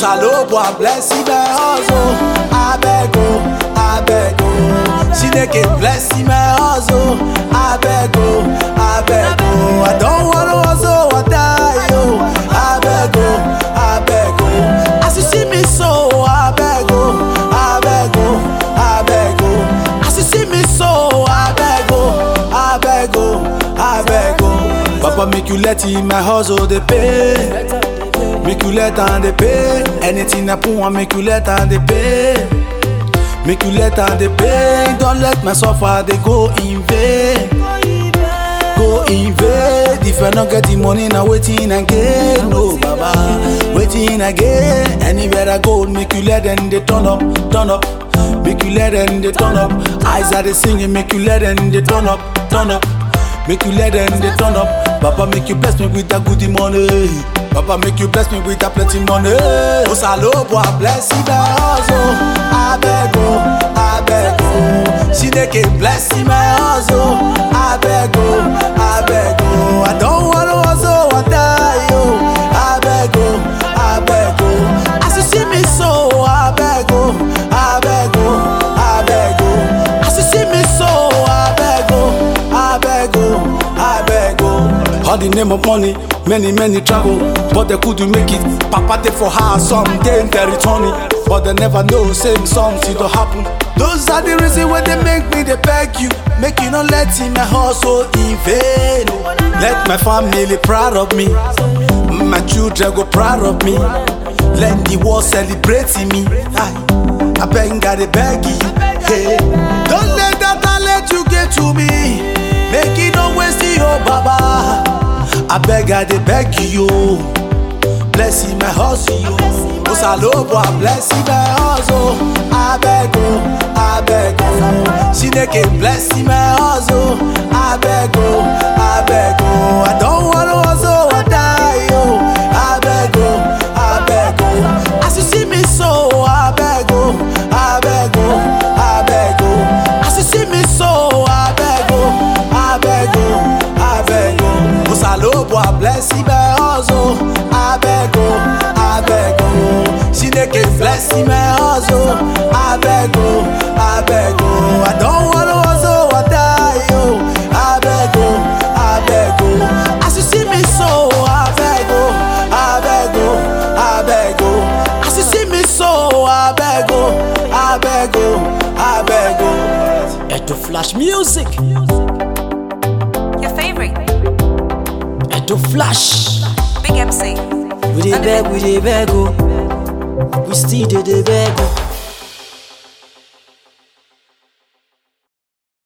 Osalobo, I bless him, my hustle. I beg, oh, I beg, oh. Chineke bless him, my hustle. I beg, oh, I beg, oh. I don't wanna hustle or die, oh. I beg, oh, I beg, oh. As you see me so, I beg, oh, I beg, oh, I beg, oh. As you see me so, I beg, oh, I beg, oh, I beg, oh. Papa make you let him my hustle they pay. Make you let down the pay. Anything I put on, make you let down the pay. Make you let down the pay. Don't let my suffer they go in vain. Go in vain. If I not get the money, now waiting again. No, Baba, waiting again. Anywhere I go, make you let them they turn up, turn up. Make you let them they turn up. Eyes are they singing, make you let them they turn up, turn up. Make you let them they turn up. Papa make you bless me with that goodie money. Papa make you bless me with that plenty money. Osalobo, I bless you my hustle. I beg oh, I beg oh. Chineke bless you my hustle. I beg oh, I beg oh. I don't wanna hustle or die oh. I beg oh, I beg oh. As you see me so, I beg oh, I beg oh, I beg oh. As you see me so, I beg oh, I beg oh, I beg oh. All the name of money, many many travel, but they couldn't make it. Papa take for her someday they return it, but they never know same something to happen. Those are the reasons why they make me they beg you, make you not let in my hustle in vain. Let my family proud of me, my children go proud of me. Let the world celebrate me. I, I beg God, they beg you. Hey, don't let that talent you get to me. Make it no waste your baba. I beg I dey beg you. Bless him my hustle yo. Osalobo I bless him my hustle. I beg oh, I beg oh. Chineke bless him my hustle. I beg oh, I beg oh. I don't wanna hustle or die oh. I beg oh, I beg oh. As you see me so, I beg oh, I beg oh, I beg oh. As you see me so, I beg oh, I beg oh, I beg oh. Osalobo, I bless him my hustle. I beg oh, I beg oh. Chineke bless him my hustle. I beg oh, I beg oh. I don't wanna hustle or die oh. I beg oh, I beg oh. As you see me so, I beg oh, I beg oh, I beg oh. As you see me so, I beg oh, I beg oh, I beg oh. Edo Flash Music. Your favorite, Edo Flash. Big MC. We dey beg, we dey beg, oh. We still dey dey beg, oh.